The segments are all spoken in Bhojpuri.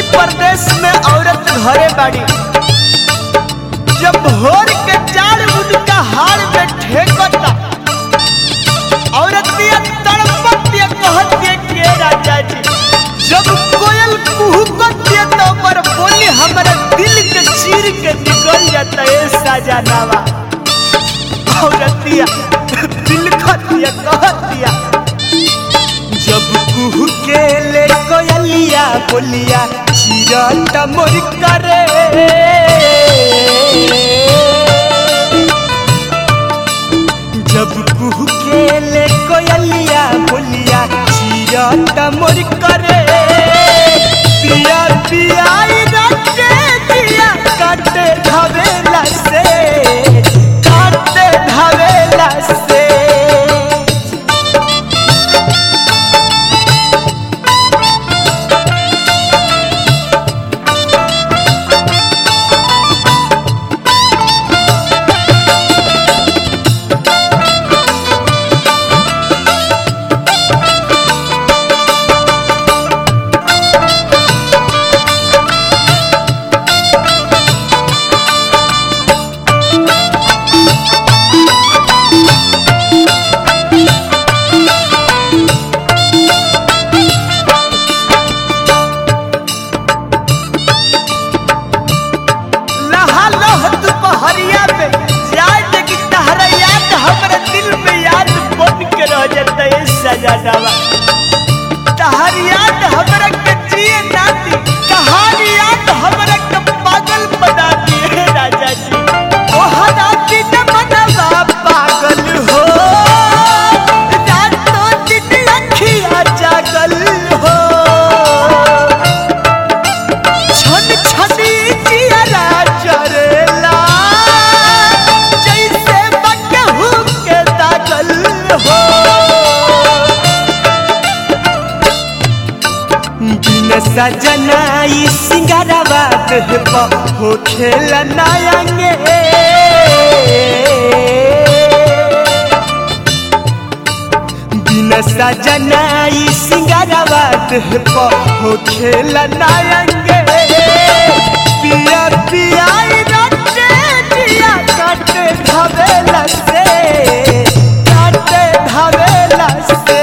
परदेश में औरत घरे बाड़ी जब भोर के चार उनका हार में ठेकता औरतिया तड़पतिया कहतिया के राजा जी जब कोयल कुहुकतिया तो पर बोली हमारा दिल के चीर के निकल जाता है सजनावा औरतिया दिल खतिया कहतिया जब कुहू के ले कोयलिया बोलिया चिरट मोर करे जब कुहू के ले कोयलिया बोलिया चिरट मोर करे पिया पिया रटे दिया काटे धवेला से काटे धवेला से लहा लह दुपहरिया में जाए कि तहरा याद हमरा दिल में याद बन के रह जाता है सजनावा तहर याद हमरा के जिए नाती तहर याद हमरा के पागल बना दिए राजा जी ओ हराती न मनवा पागल हो रातों दिन अखियाँ जागल हो छन छनी जियरा जरेला जैसे बकहू के दागल हो बिन सजनाई सिंगारवा देह पर हो खेल नायंगे बिन सजनाई सिंगारवा देह पर हो खेल नायंगे पिया पिया रटे दिया काटे धवेला से काटे धवेला से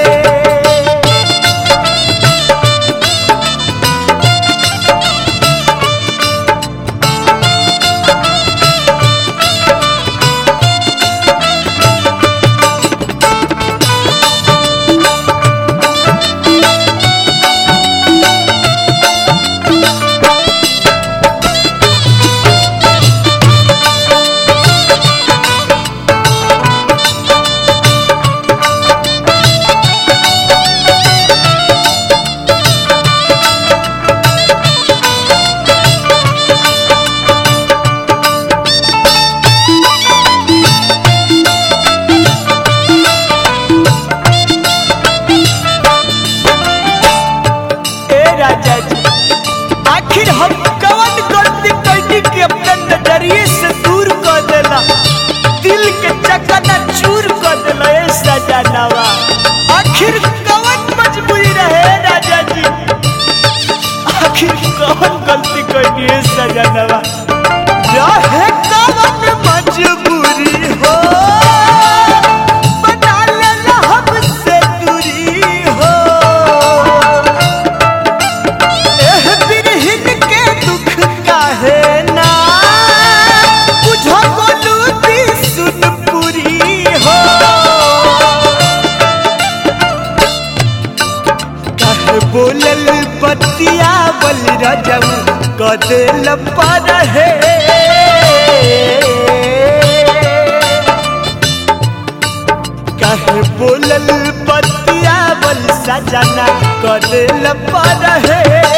ए राजा जी आखिर हम कवन गलती कैनी के अपने नजरिए से दूर कर देला दिल के चकना चूर कर देला ए सजनावा आखिर कवन मजबूरी रहे राजा जी आखिर कवन गलती कैनी ए सजनावा रहे कवन मजबूरी हो बना लेला हमसे दूरी हो एह बिरहिन के दुख काहे ना बुझो बोलू दी सुन पुरी हो काहे बोलल बतिया बल रजम कदेल पर है काहे बोलल बतिया बल सजना कदेल पर है